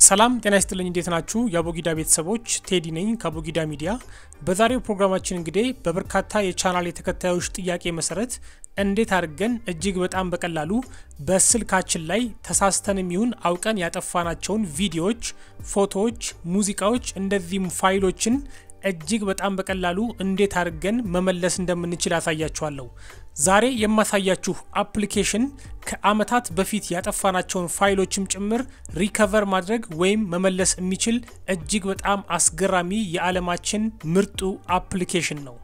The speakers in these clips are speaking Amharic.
ሰላም ጤና ይስጥልኝ። እንዴት ናችሁ? የአቦጊዳ ቤተሰቦች ቴዲ ነኝ ከአቦጊዳ ሚዲያ። በዛሬው ፕሮግራማችን እንግዲህ በበርካታ የቻናል የተከታዮች ጥያቄ መሰረት እንዴት አድርገን እጅግ በጣም በቀላሉ በስልካችን ላይ ተሳስተን የሚሆን አውቀን ያጠፋናቸውን ቪዲዮዎች፣ ፎቶዎች፣ ሙዚቃዎች እንደዚህም ፋይሎችን እጅግ በጣም በቀላሉ እንዴት አድርገን መመለስ እንደምንችል ያሳያችኋለሁ። ዛሬ የማሳያችሁ አፕሊኬሽን ከአመታት በፊት ያጠፋናቸውን ፋይሎችም ጭምር ሪከቨር ማድረግ ወይም መመለስ የሚችል እጅግ በጣም አስገራሚ የዓለማችን ምርጡ አፕሊኬሽን ነው።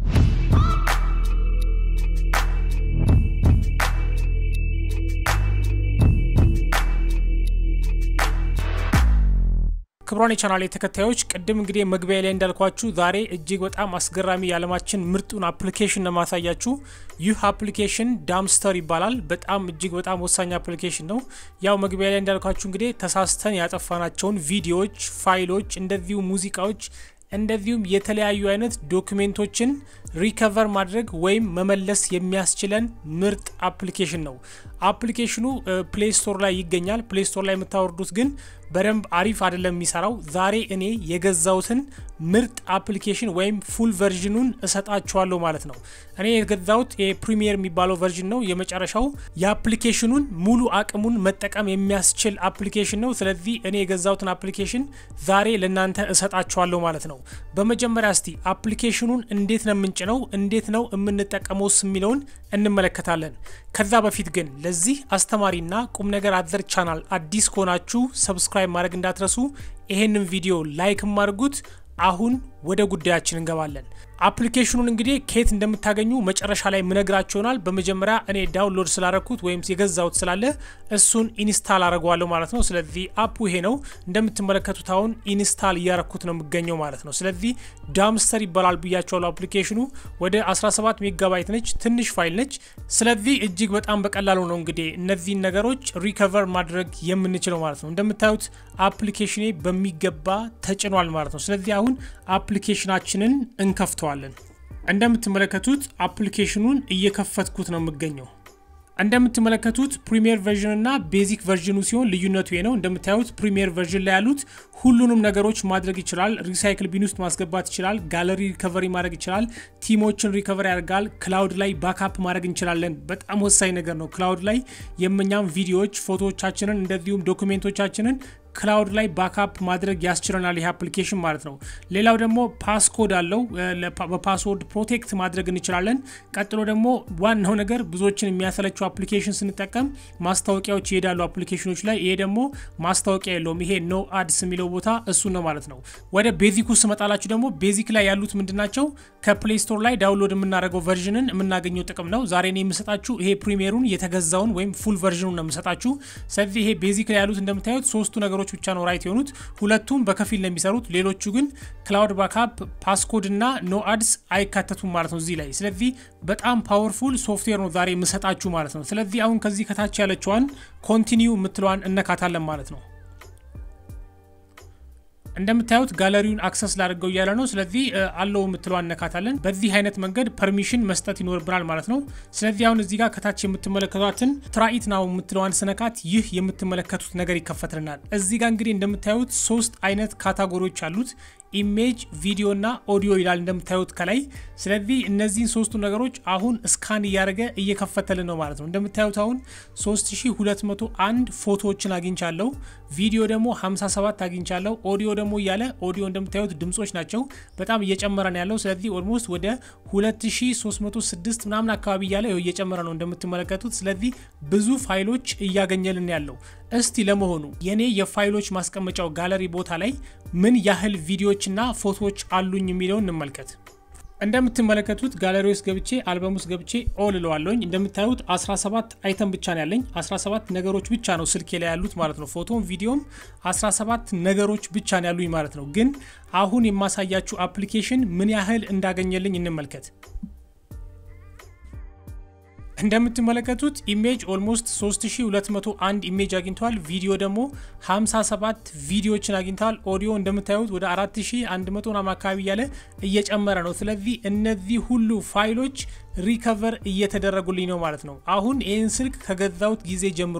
ክብሯን የቻናል ተከታዮች ቅድም እንግዲህ መግቢያ ላይ እንዳልኳችሁ ዛሬ እጅግ በጣም አስገራሚ የዓለማችን ምርጡን አፕሊኬሽን ለማሳያችሁ። ይህ አፕሊኬሽን ዳምስተር ይባላል። በጣም እጅግ በጣም ወሳኝ አፕሊኬሽን ነው። ያው መግቢያ ላይ እንዳልኳችሁ እንግዲህ ተሳስተን ያጠፋናቸውን ቪዲዮዎች፣ ፋይሎች፣ እንደዚሁ ሙዚቃዎች እንደዚሁም የተለያዩ አይነት ዶክሜንቶችን ሪከቨር ማድረግ ወይም መመለስ የሚያስችለን ምርጥ አፕሊኬሽን ነው። አፕሊኬሽኑ ፕሌይ ስቶር ላይ ይገኛል። ፕሌይ ስቶር ላይ የምታወርዱት ግን በደንብ አሪፍ አይደለም የሚሰራው። ዛሬ እኔ የገዛሁትን ምርጥ አፕሊኬሽን ወይም ፉል ቨርዥኑን እሰጣችኋለሁ ማለት ነው። እኔ የገዛሁት የፕሪሚየር የሚባለው ቨርዥን ነው። የመጨረሻው የአፕሊኬሽኑን ሙሉ አቅሙን መጠቀም የሚያስችል አፕሊኬሽን ነው። ስለዚህ እኔ የገዛሁትን አፕሊኬሽን ዛሬ ለእናንተ እሰጣችኋለሁ ማለት ነው። በመጀመሪያ እስቲ አፕሊኬሽኑን እንዴት ነው የምንጭነው፣ እንዴት ነው የምንጠቀመውስ የሚለውን እንመለከታለን። ከዛ በፊት ግን ለዚህ አስተማሪና ቁም ነገር አዘር ቻናል አዲስ ከሆናችሁ ሰብስክራይብ ማድረግ እንዳትረሱ። ይሄንን ቪዲዮ ላይክም አድርጉት። አሁን ወደ ጉዳያችን እንገባለን። አፕሊኬሽኑን እንግዲህ ከየት እንደምታገኙ መጨረሻ ላይ ምነግራችሁ ይሆናል። በመጀመሪያ እኔ ዳውንሎድ ስላረኩት ወይም የገዛሁት ስላለ እሱን ኢንስታል አድርገዋለሁ ማለት ነው። ስለዚህ አፑ ይሄ ነው እንደምትመለከቱት፣ አሁን ኢንስታል እያረኩት ነው የሚገኘው ማለት ነው። ስለዚህ ዳምስተር ይባላል ብያቸዋለሁ። አፕሊኬሽኑ ወደ 17 ሜጋባይት ነች፣ ትንሽ ፋይል ነች። ስለዚህ እጅግ በጣም በቀላሉ ነው እንግዲህ እነዚህን ነገሮች ሪከቨር ማድረግ የምንችለው ማለት ነው። እንደምታዩት አፕሊኬሽኔ በሚገባ ተጭኗል ማለት ነው። ስለዚህ አሁን አፕሊኬሽናችንን እንከፍተዋለን። እንደምትመለከቱት አፕሊኬሽኑን እየከፈትኩት ነው የምገኘው። እንደምትመለከቱት ፕሪሚየር ቨርዥን እና ቤዚክ ቨርዥኑ ሲሆን ልዩነቱ ነው። እንደምታዩት ፕሪሚየር ቨርዥን ላይ ያሉት ሁሉንም ነገሮች ማድረግ ይችላል። ሪሳይክል ቢን ውስጥ ማስገባት ይችላል። ጋለሪ ሪከቨሪ ማድረግ ይችላል። ቲሞችን ሪከቨሪ ያደርጋል። ክላውድ ላይ ባካፕ ማድረግ እንችላለን። በጣም ወሳኝ ነገር ነው። ክላውድ ላይ የምኛም ቪዲዮዎች፣ ፎቶዎቻችንን እንደዚሁም ዶክሜንቶቻችንን ክላውድ ላይ ባካፕ ማድረግ ያስችለናል ይህ አፕሊኬሽን ማለት ነው። ሌላው ደግሞ ፓስኮድ አለው። በፓስወርድ ፕሮቴክት ማድረግ እንችላለን። ቀጥሎ ደግሞ ዋናው ነገር ብዙዎችን የሚያሰለችው አፕሊኬሽን ስንጠቀም ማስታወቂያዎች ይሄዳሉ አፕሊኬሽኖች ላይ። ይሄ ደግሞ ማስታወቂያ የለውም። ይሄ ኖ አድስ የሚለው ቦታ እሱ ነው ማለት ነው። ወደ ቤዚክ ውስጥ ስመጣላችሁ ደግሞ ቤዚክ ላይ ያሉት ምንድናቸው? ከፕሌይ ስቶር ላይ ዳውንሎድ የምናደርገው ቨርዥንን የምናገኘው ጥቅም ነው። ዛሬ እኔ የምሰጣችሁ ይሄ ፕሪሚየሩን የተገዛውን ወይም ፉል ቨርዥኑን ነው የምሰጣችሁ። ስለዚህ ይሄ ቤዚክ ላይ ያሉት እንደምታዩት ሶስቱ ነገሮች ብቻ ነው ራይት የሆኑት። ሁለቱም በከፊል ነው የሚሰሩት። ሌሎቹ ግን ክላውድ ባካፕ፣ ፓስኮድ እና ኖ አድስ አይካተቱም ማለት ነው እዚህ ላይ። ስለዚህ በጣም ፓወርፉል ሶፍትዌር ነው ዛሬ የምሰጣችሁ ማለት ነው። ስለዚህ አሁን ከዚህ ከታች ያለችዋን ኮንቲኒው የምትለዋን እነካታለን ማለት ነው። እንደምታዩት ጋለሪውን አክሰስ ላድርገው እያለ ነው። ስለዚህ አለው የምትለው አነካታለን። በዚህ አይነት መንገድ ፐርሚሽን መስጠት ይኖርብናል ማለት ነው። ስለዚህ አሁን እዚህ ጋር ከታች የምትመለከቷትን ትራኢት ናው የምትለዋን ስነካት ይህ የምትመለከቱት ነገር ይከፈትልናል። እዚህ ጋር እንግዲህ እንደምታዩት ሶስት አይነት ካታጎሪዎች አሉት። ኢሜጅ፣ ቪዲዮ እና ኦዲዮ ይላል እንደምታዩት ከላይ። ስለዚህ እነዚህን ሶስቱ ነገሮች አሁን ስካን እያደረገ እየከፈተልን ነው ማለት ነው። እንደምታዩት አሁን 3201 ፎቶዎችን አግኝቻለሁ። ቪዲዮ ደግሞ 57 አግኝቻለሁ። ኦዲዮ ደግሞ እያለ ኦዲዮ እንደምታዩት ድምጾች ናቸው። በጣም እየጨመረ ነው ያለው። ስለዚህ ኦልሞስት ወደ 2306 ምናምን አካባቢ እያለ እየጨመረ ነው እንደምትመለከቱት። ስለዚህ ብዙ ፋይሎች እያገኘልን ያለው። እስቲ ለመሆኑ የኔ የፋይሎች ማስቀመጫው ጋለሪ ቦታ ላይ ምን ያህል ቪዲዮዎች እና ፎቶዎች አሉኝ የሚለውን እንመልከት። እንደምትመለከቱት ጋለሪ ውስጥ ገብቼ አልበም ውስጥ ገብቼ ኦል እለዋለሁኝ። እንደምታዩት 17 አይተም ብቻ ነው ያለኝ። 17 ነገሮች ብቻ ነው ስልኬ ላይ ያሉት ማለት ነው። ፎቶም ቪዲዮም 17 ነገሮች ብቻ ነው ያሉኝ ማለት ነው። ግን አሁን የማሳያችሁ አፕሊኬሽን ምን ያህል እንዳገኘልኝ እንመልከት። እንደምትመለከቱት ኢሜጅ ኦልሞስት 3201 ኢሜጅ አግኝተዋል። ቪዲዮ ደግሞ 57 ቪዲዮዎችን አግኝተዋል። ኦዲዮ እንደምታዩት ወደ 4100 ምናምን አካባቢ እያለ እየጨመረ ነው። ስለዚህ እነዚህ ሁሉ ፋይሎች ሪከቨር እየተደረጉልኝ ነው ማለት ነው። አሁን ይህን ስልክ ከገዛሁት ጊዜ ጀምሮ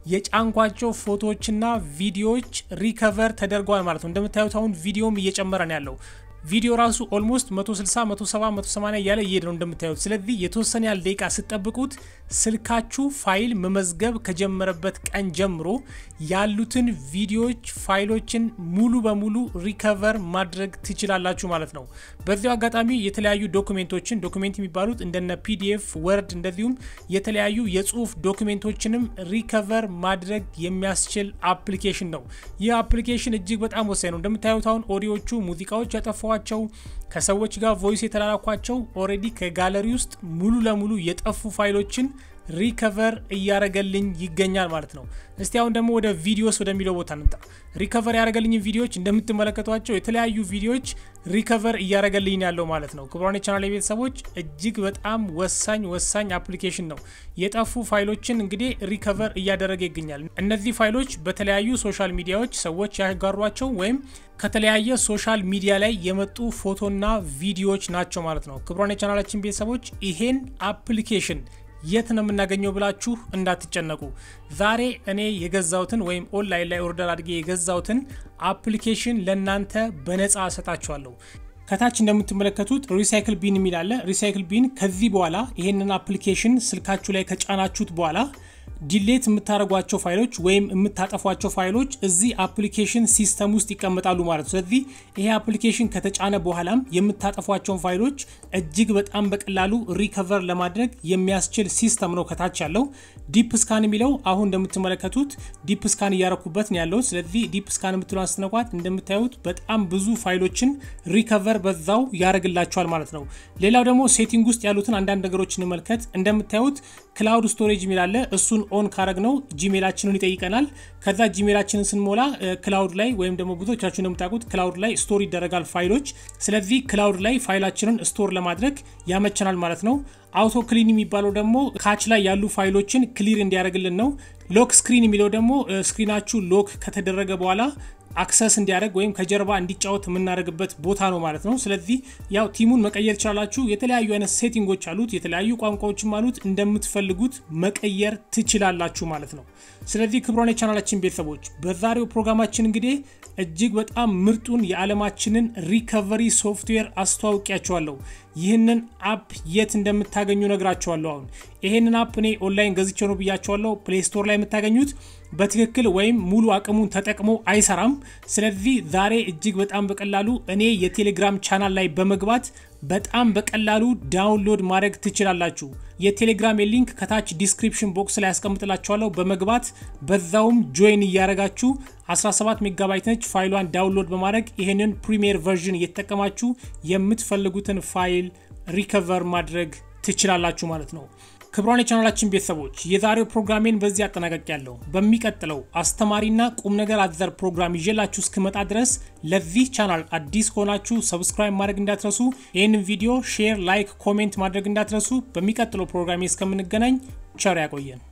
የጫንኳቸው ፎቶዎችና ቪዲዮዎች ሪከቨር ተደርገዋል ማለት ነው። እንደምታዩት አሁን ቪዲዮም እየጨመረ ነው ያለው ቪዲዮ ራሱ ኦልሞስት 160 170 180 እያለ እየሄደ ነው እንደምታዩት። ስለዚህ የተወሰነ ያህል ደቂቃ ስጠብቁት ስልካችሁ ፋይል መመዝገብ ከጀመረበት ቀን ጀምሮ ያሉትን ቪዲዮዎች ፋይሎችን ሙሉ በሙሉ ሪከቨር ማድረግ ትችላላችሁ ማለት ነው። በዚያው አጋጣሚ የተለያዩ ዶክሜንቶችን ዶክሜንት የሚባሉት እንደነ ፒዲኤፍ፣ ወርድ እንደዚሁም የተለያዩ የጽሁፍ ዶክሜንቶችንም ሪከቨር ማድረግ የሚያስችል አፕሊኬሽን ነው። ይህ አፕሊኬሽን እጅግ በጣም ወሳኝ ነው። እንደምታዩት አሁን ኦዲዮቹ ሙዚቃዎች ያጠፏቸው ከሰዎች ጋር ቮይስ የተላላኳቸው ኦሬዲ ከጋለሪ ውስጥ ሙሉ ለሙሉ የጠፉ ፋይሎችን ሪከቨር እያረገልኝ ይገኛል ማለት ነው። እስቲ አሁን ደግሞ ወደ ቪዲዮስ ወደሚለው ቦታ እንምጣ። ሪከቨር ያደረገልኝ ቪዲዮዎች እንደምትመለከቷቸው የተለያዩ ቪዲዮዎች ሪከቨር እያደረገልኝ ያለው ማለት ነው። ክቡራን የቻናል ቤተሰቦች እጅግ በጣም ወሳኝ ወሳኝ አፕሊኬሽን ነው። የጠፉ ፋይሎችን እንግዲህ ሪከቨር እያደረገ ይገኛል። እነዚህ ፋይሎች በተለያዩ ሶሻል ሚዲያዎች ሰዎች ያጋሯቸው ወይም ከተለያየ ሶሻል ሚዲያ ላይ የመጡ ፎቶና ቪዲዮዎች ናቸው ማለት ነው። ክቡራን የቻናላችን ቤተሰቦች ይሄን አፕሊኬሽን የት ነው የምናገኘው ብላችሁ እንዳትጨነቁ። ዛሬ እኔ የገዛውትን ወይም ኦንላይን ላይ ኦርደር አድርጌ የገዛውትን አፕሊኬሽን ለእናንተ በነፃ እሰጣችኋለሁ። ከታች እንደምትመለከቱት ሪሳይክል ቢን የሚል አለ። ሪሳይክል ቢን ከዚህ በኋላ ይሄንን አፕሊኬሽን ስልካችሁ ላይ ከጫናችሁት በኋላ ዲሌት የምታደርጓቸው ፋይሎች ወይም የምታጠፏቸው ፋይሎች እዚህ አፕሊኬሽን ሲስተም ውስጥ ይቀመጣሉ ማለት ነው። ስለዚህ ይሄ አፕሊኬሽን ከተጫነ በኋላም የምታጠፏቸውን ፋይሎች እጅግ በጣም በቀላሉ ሪከቨር ለማድረግ የሚያስችል ሲስተም ነው ከታች ያለው። ዲፕ ስካን የሚለው አሁን እንደምትመለከቱት ዲፕ ስካን እያረኩበት ነው ያለው። ስለዚህ ዲፕ ስካን የምትለውን ስትነኳት እንደምታዩት በጣም ብዙ ፋይሎችን ሪከቨር በዛው ያደርግላቸዋል ማለት ነው። ሌላው ደግሞ ሴቲንግ ውስጥ ያሉትን አንዳንድ ነገሮች እንመልከት። እንደምታዩት ክላውድ ስቶሬጅ የሚላለ እሱን ኦን ካረግ ነው ጂሜላችንን ይጠይቀናል። ከዛ ጂሜላችንን ስንሞላ ክላውድ ላይ ወይም ደግሞ ብዙዎቻችሁ እንደምታውቁት ክላውድ ላይ ስቶር ይደረጋል ፋይሎች። ስለዚህ ክላውድ ላይ ፋይላችንን ስቶር ለማድረግ ያመቸናል ማለት ነው። አውቶ ክሊን የሚባለው ደግሞ ካች ላይ ያሉ ፋይሎችን ክሊር እንዲያደርግልን ነው። ሎክ ስክሪን የሚለው ደግሞ ስክሪናችሁ ሎክ ከተደረገ በኋላ አክሰስ እንዲያደርግ ወይም ከጀርባ እንዲጫወት የምናደርግበት ቦታ ነው ማለት ነው። ስለዚህ ያው ቲሙን መቀየር ትችላላችሁ። የተለያዩ አይነት ሴቲንጎች አሉት፣ የተለያዩ ቋንቋዎችም አሉት። እንደምትፈልጉት መቀየር ትችላላችሁ ማለት ነው። ስለዚህ ክቡራን የቻናላችን ቤተሰቦች በዛሬው ፕሮግራማችን እንግዲህ እጅግ በጣም ምርጡን የዓለማችንን ሪከቨሪ ሶፍትዌር አስተዋውቂያቸዋለሁ። ይህንን አፕ የት እንደምታገኙ ነግራቸዋለሁ። አሁን ይህንን አፕ እኔ ኦንላይን ገዝቼ ነው ብያቸዋለሁ። ፕሌይ ስቶር ላይ የምታገኙት በትክክል ወይም ሙሉ አቅሙን ተጠቅሞ አይሰራም። ስለዚህ ዛሬ እጅግ በጣም በቀላሉ እኔ የቴሌግራም ቻናል ላይ በመግባት በጣም በቀላሉ ዳውንሎድ ማድረግ ትችላላችሁ። የቴሌግራም ሊንክ ከታች ዲስክሪፕሽን ቦክስ ላይ ያስቀምጥላችኋለሁ። በመግባት በዛውም ጆይን እያደረጋችሁ 17 ሜጋባይት ነች ፋይሏን ዳውንሎድ በማድረግ ይህንን ፕሪሚየር ቨርዥን እየተጠቀማችሁ የምትፈልጉትን ፋይል ሪከቨር ማድረግ ትችላላችሁ ማለት ነው። ክቡራን የቻናላችን ቤተሰቦች የዛሬው ፕሮግራሜን በዚህ አጠናቀቅ ያለው በሚቀጥለው አስተማሪና ቁም ነገር አዘር ፕሮግራም ይዤላችሁ እስክመጣ ድረስ ለዚህ ቻናል አዲስ ከሆናችሁ ሰብስክራይብ ማድረግ እንዳትረሱ፣ ይህንን ቪዲዮ ሼር፣ ላይክ፣ ኮሜንት ማድረግ እንዳትረሱ። በሚቀጥለው ፕሮግራሜ እስከምንገናኝ ቸር ያቆየን።